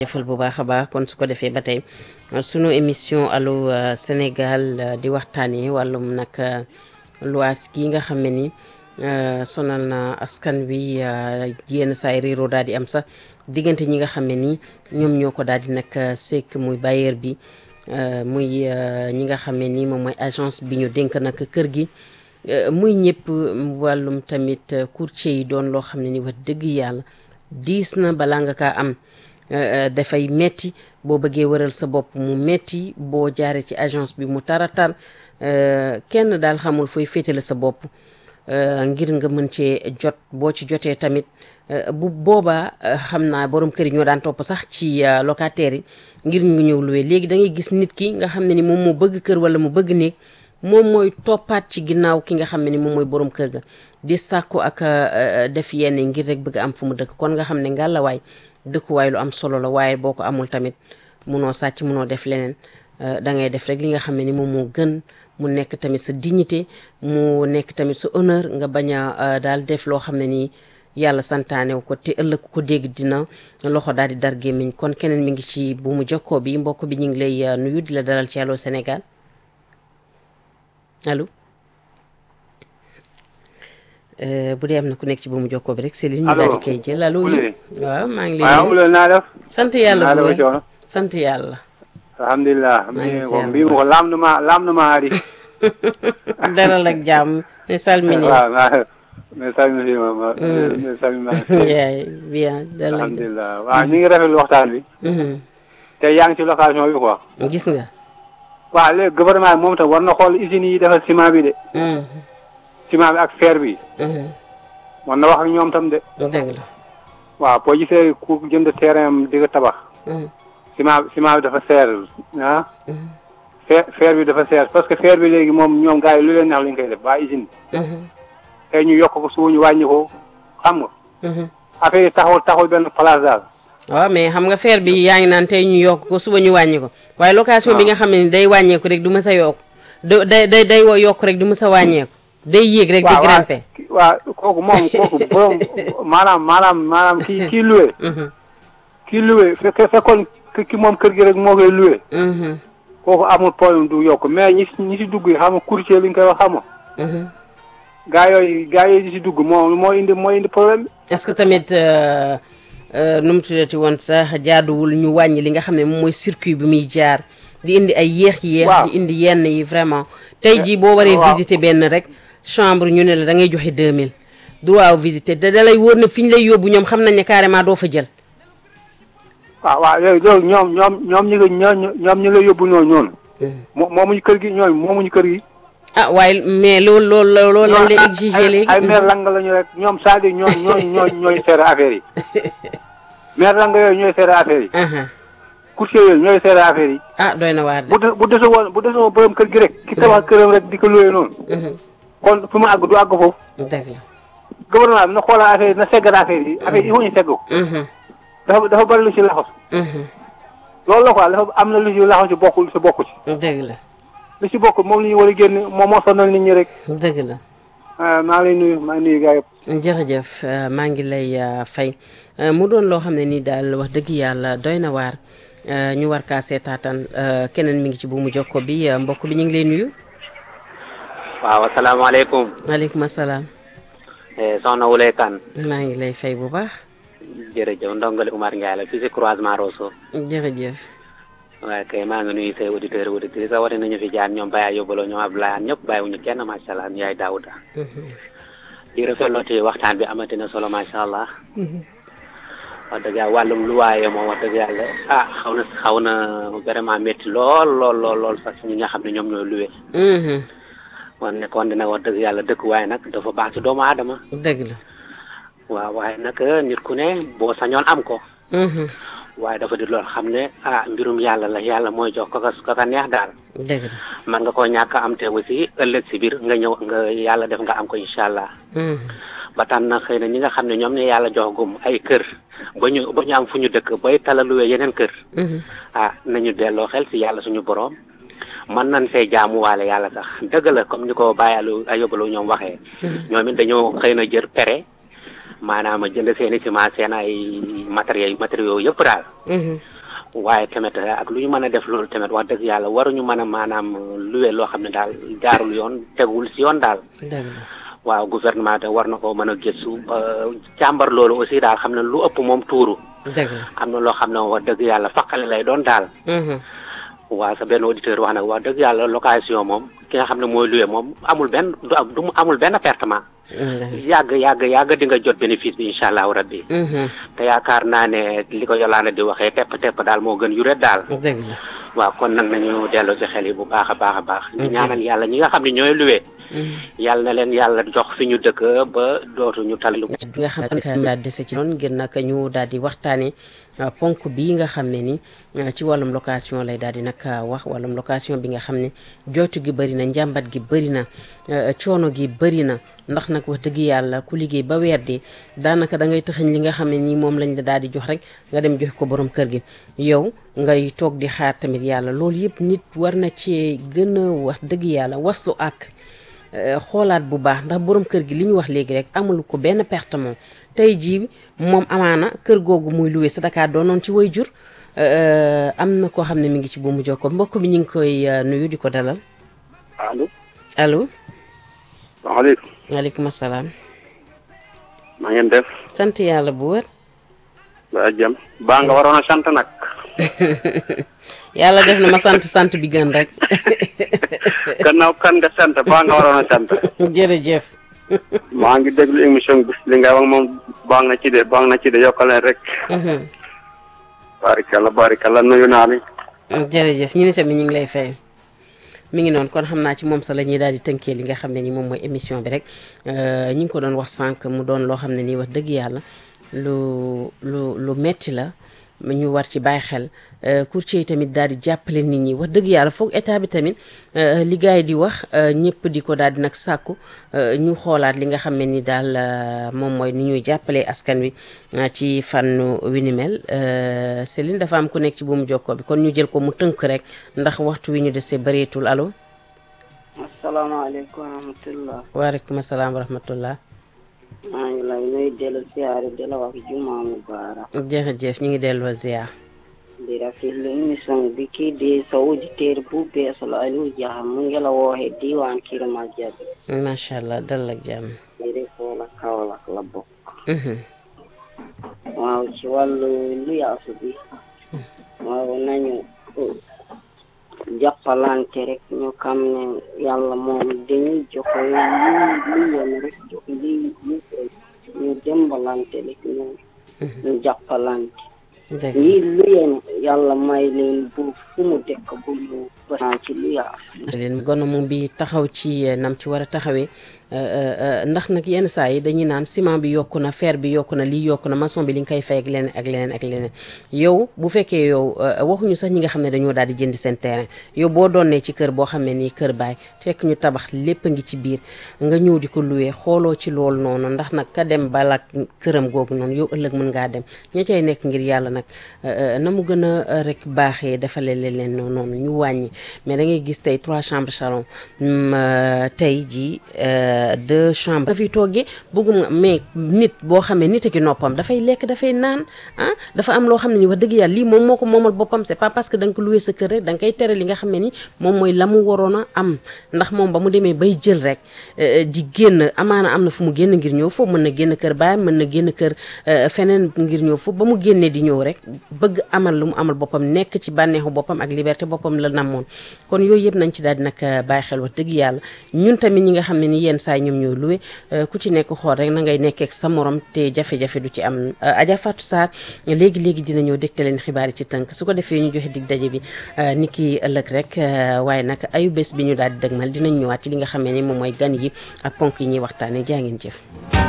jëfal bu baax a baax kon su ko defee ba tey sunu émission allo Sénégal di waxtaanee wàllum nag luwaas gi nga xam ne ni sonal na askan wi yenn saay réeroo daal di am sax diggante ñi nga xam ne ni ñoom ñoo ko daal di nag sekk muy bailleur bi muy ñi nga xam ne ni moom mooy agence bi ñu dénk nag kër gi muy ñëpp wàllum tamit courtier yi doon loo xam ne ni wax dëgg yàlla diis na balaa nga kaa am dafay metti boo bëggee wëral sa bopp mu metti boo jaaree ci agence bi mu taratar kenn daal xamul fooy féetale sa bopp ngir nga mën cee jot boo ci jotee tamit bu boobaa xam naa borom kër yi ñoo daan topp sax ci locataires yi ngir ñu ñëw luwee léegi da ngay gis nit ki nga xam ne ni moom moo bëgg kër wala mu bëgg néeg moom mooy toppaat ci ginnaaw ki nga xam ne ni moom mooy borom kër ga di sàkku ak def yenn ngir rek bëgg am fu mu dëkk kon nga xam ne ngàllawaay dëkkuwaay lu am solo la waaye boo ko amul tamit munoo sàcc munoo def leneen da ngay def rek li nga xam ne ni moom moo gën mu nekk tamit sa dignité mu nekk tamit sa honneur nga bañ a daal def loo xam ne nii yàlla santaane ko te ëllëg ko dégg dina loxo daal di dar gémmiñ kon keneen mi ngi ci bu mu jokkoo bi mbokk bi ñu ngi lay nuyu di la dalal ci Allô Sénégal allo bu dee am na ku nekk ci bu mu jokkoo bi rek Céline ñu daal di koy jël allo waaw maa ngi lay waaw Oulé naa def sant yàlla naa bu def coono sant yàlla alhamdulilah maa ngi mi seetlu. mbi ko lamduma lamduma haari dalal ak jàmm mi salmini waaw naa mi salminima mi salmima yaay bien dalal ak jàmm alhamdulilah waaw ñu ngi rafetlu waxtaan bi Mhm. te yaa ngi ci location bi quoi gis nga waaw léegi gouvernement bi moom tam war na xool usines yi defar ciment bi de Mhm. ciment bi ak fer bi Mhm. war na wax ak ñoom tam de dëgg la waaw boo gisee ku jënd terrain am di ko tabax Mhm. ciment ciment bi dafa seer ah Mhm. fer fer bi dafa seer parce que fer bi léegi moom ñoom gars yi lu leen neex lañ koy def waa usine Mhm. tey ñu yokk ko suba ñu wàññi ko xam nga Mhm. affaire yi taxawul taxawul benn place daal waaw mais xam nga fer bi yaa ngi naan tey ñu yokk ko suba ñu wàññi ko waaye location bi nga xam ne ni day wàññeeku rek du mës a yokk da day day day woo yokk rek du mës a wàññeeku day yéeg rek di waaw grimper waaw kooku moom kooku borom maanaam maanaam maanaam kii kii loué Mhm. kii loué fekke fekkoon ki ki moom kër gi rek moo koy loué Mhm. kooku amul problème du yokk mais ñi si ñi si dugg yi xam nga courtier li ñu koy wax xam nga Mhm. gaa yooyu gaa yooyu di si dugg moo moo indi moo indi problème bi est-ce que tamit euh, euh, nu mu tuddati woon sax jaaduwul ñu wàññi li nga xam ne moom mooy circuit bi muy jaar di indi ay yéex yéex Waaw. di indi yenn yi vraiment tey jii boo waree waaw. visiter benn rek chambre ñu ne la da ngay joxe 2000 droit au visiter da da lay wóor ne fi ñu lay yóbbu ñoom xam nañ ne carrément doo fa jël waaw waaw léegi loolu ñoom ñoom ñoom ñi nga ñoo ñoom ñi nga yóbbu ñoo ñoonu moo moomuñu kër gi ñooñu moomuñu kër gi ah waaye mais loolu loolu loolu lañ lay ay- exiger ay- léegi ay maire lang lañu rek ñoom c'est-à-dire ñoo ñooy ñooy ñooy seere affaire yi maire lang yooyu ñooy seere affaire yi aha courtier yooyu ñooy seere affaire yi ah doy na waar de bu de bu dese woon bu dese woon borom kër gi rek ki tabax këram rek di ko loué noonu Mhm. kon fu mu àgg du àgg foofu dëgg la gouvernement bi na xoolal affaire yi na seggal affaire yi affaire yi il faut ñu segg ko Mhm. dafa dafa bëri lu ci laxas Mhm. loolu la quoi dafa am na lu ci laxas ci bokkul ci bokku ci dëgg la lu ci bokk moom la ñu war a génn moom moo sonal nit ñi rek dëgg la ah maa ngi lay nuyu maa ngi nuyu gars yëpp jërëjëf euh, maa ngi lay euh, fay Euh, mu doon loo xam ne nii daal wax dëgg yàlla doy na waar euh, ñu war kaa seetaatan euh, keneen mi ngi ci bu mu jokko bi euh, mbokk bi ñu ngi lay nuyu waaw asalaamaaleykum maaleykum asalaam eh, soxna Wulay Kan maa ngi lay fay bu baax jërëjëf ndongali Umar Ndiaye la fii si croisement Rosso jërëjëf waaye kay maa ngi nuyu say auditeurs auditrices sa wari nañu fi jaar ñoom Baye yóbbaloo ñoom Abdoulaye An ñëpp bàyyiwuñu kenn macha allah yaay Daouda di rafetlooti waxtaan bi amati na solo macha allah wax dëgg yàlla wàllum lu waaye moom wax dëgg yàlla ah xaw na xaw na vraiment métti lool lool lool lool sax ñi nga xam ne ñoom ñooy luwe Mhm. wan ne kon dina wax dëgg yàlla dëkk waaye nag dafa baax ci doomu aadama dëgg la waaw waaye nag nit ku ne boo sañoon am ko Mhm. waaye dafa di lool xam ne ah mbirum yàlla la yàlla mooy jox kaka kaka neex daal dëgg la man nga koo ñàkk a am te aussi ëllëg si biir nga ñëw nga yàlla def nga am ko incha allah Mhm. ba tax na xëy na ñi nga xam ne ñoom ne yàlla jox gum ay kër ba ñu ba ñu am fu ñu dëkk bay talaluwee yeneen kër Mhm. ah nañu delloo xel si yàlla suñu borom mën nañ fee jaamuwaale yàlla sax dëgg la comme ni ko Baye Aliou Ayobalu ñoom waxee ñoom it dañoo xëy na jër pere maanaam jënd seen i ciment seen ay matériels matériaux yëpp daal Mhm. waaye tamit ak lu ñu mën a def loolu tamit wax dëgg yàlla waruñu mën a maanaam luwe loo xam ne daal jaarul yoon tegul si yoon daal dëgg la waaw gouvernement de war na ko mën a gëstu càmbar loolu aussi daal xam ne lu ëpp moom tuuru dëgg la am na loo xam ne wax dëgg yàlla faqale lay doon daal Mhm. waaw sa benn auditeur wax nag wax dëgg yàlla location moom ki nga xam ne mooy luwe moom amul benn du am du mu amul benn pertement Mhm. yàgg yàgg yàgg di nga jot bénéfice bi incha allahu rabbi Mhm. te yaakaar naa ne li ko yolaana di waxee tepp tepp daal moo gën yuret daal dëgg la waaw kon nag nañu delloo ci xel yi bu baax a baax a baax ñu Ok. ñaanal yàlla ñi nga xam ne ñooy luwe Mhm. yàlla na leen yàlla jox fi ñu dëkk ba dootuñu tal lu bi nga xam ne daal dese ci noonu ngir nag ñu daal di waxtaanee uh, ponk bi nga xam ne ni uh, ci wàllum location lay daal di nag uh, wax wàllum location bi nga xam ne jooytu gi bëri na njàmbat gi bëri na uh, coono gi bëri na ndax nag wax dëgg yàlla ku liggéey ba weer di daanaka da ngay tëxañ li nga xam ne nii moom lañ la daal di jox rek nga dem jox ko borom kër gi yow ngay toog di xaar tamit yàlla loolu yëpp nit war na ci gën a wax dëgg yàlla waslu ak Euh, xoolaat bu baax ndax borom kër gi li ñu wax léegi rek amul ko benn perte moom tey jii moom amaana kër googu muy luwe sa Dakar doonoon ci way jur euh, am na koo xam ne mi ngi ci bu mu jokkoo mbokk bi ñu ngi koy euh, nuyu di ko dalal allo allo salaamaaleykum waaleykum asalaam maa ngeen def sant yàlla bu wër ba jëm baa nga waroon a sant nag yàlla def na ma sant sant bi gën rek gannaaw kan nga sant baa nga waroon a sant jërëjëf maa ngi déglu émission bi li nga wax moom baax na ci de baax na ci de yokkaleen rek Mhm. barikalla barikalla nuyu naa ni jërëjëf ñu ni tamit ñu ngi lay fay mi ngi noonu kon xam naa ci moom sa la ñuy daal di tënkee li nga xam ne ni moom mooy émission bi rek Euh, ñu ngi ko doon wax sànq mu doon loo xam ne nii wax dëgg yàlla lu lu lu metti la ñu war ci bàyyi xel Euh, courtier yi tamit daal di jàppale nit ñi wax dëgg yàlla foog état bi tamit euh, li gars yi di wax euh, ñëpp di ko daal di nag sàkku euh, ñu xoolaat li nga xam ne ni daal euh, moom mooy ni ñuy jàppalee askan wi euh, ci fànn wi ni mel Euh, Céline dafa am ku nekk ci buumu jokkoo bi kon ñu jël ko mu tënk rek ndax waxtu wi ñu desee bëreetul allo asalaamaaleykum wa rahmatullah waaleykum salaam wa rahmatullah maa ngi lay nuyu dellu siyaare di la wax jumaa mubaarak jërëjëf ñu ngi delloo ziar di rafetlu émission bi kii di sa auditeur bu bees la Aliou Dia mu ngi la wooxe diwaan Kirma Jabi macha allah dal ak jàmm di refoo la Kaolack la bokk Mhm. waaw ci wàllu lu yaasu bi waaw nañu jàppalante rek ñu xam ne yàlla moom dañuy joxe li li yem rek jox li li ñu dimbalante rek ñu ñu jàppalante dëgg ñii lu yem yàlla may leen bu fu mu dëkk bu ñu bëri ci lu yaasu leen gonomu bi taxaw ci eh, nam ci war a taxawee eh, eh, eh, ndax nag yenn saa yi dañuy naan ciment bi yokku na fer bi yokku na lii yokku na maçon bi li nga koy fay ak leneen ak leneen ak leneen yow bu fekkee yow eh, waxuñu sax ñi nga xam ne dañoo daal di jënd seen terrain yow boo doonee ci kër boo xam ne nii kër baay fekk ñu tabax lépp a ngi ci biir nga ñëw di ko luwee xooloo ci loolu noonu ndax nag ka dem balak këram googu noonu yow ëllëg mën ngaa dem ña cay nekk ngir yàlla nag eh, eh, na mu gën a eh, rek baaxee defale leen leen noonu ñu wàññi mais da ngay gis tey trois chambres salon mm, euh, tey ji euh, deux chambres nga fi toggee bëggum nga mais nit boo xamee nit ki noppam dafay lekk dafay naan ah dafa am loo xam ne ni wax dëgg yàlla lii moom moo ko moomal boppam c'est pas parce que da nga ko loué sa kër rek da nga koy tere li nga xam ne ni moom mooy la mu waroon a am ndax moom ba mu demee bay jël rek euh, di génn amaana am na fu mu génn ngir ñëw foofu mën na génn kër baay mën na génn kër euh, feneen ngir ñëw foofu ba mu génnee di ñëw rek bëgg amal lu mu amal boppam nekk ci bànneexu boppam ak liberté boppam la namoon kon yooyu yëpp nañ ci daal di nag bàyyi xel wax dëgg yàlla ñun tamit ñi nga xam ne ni yenn saa yi ñoom ñooy luwe ku ci nekk xool rek na ngay nekkee ak sa morom te jafe-jafe du ci am Adja Fatou Sarr léegi léegi dina ñëw dégte leen xibaar yi ci tënk su ko defee ñu joxe dig daje bi ni ki ëllëg rek waaye nag ayu bés bi ñu daal di dëgmal dinañ ñëwaat ci li nga xam ne ni moom mooy gan yi ak ponk yi ñuy waxtaanee jaa ngeen jëf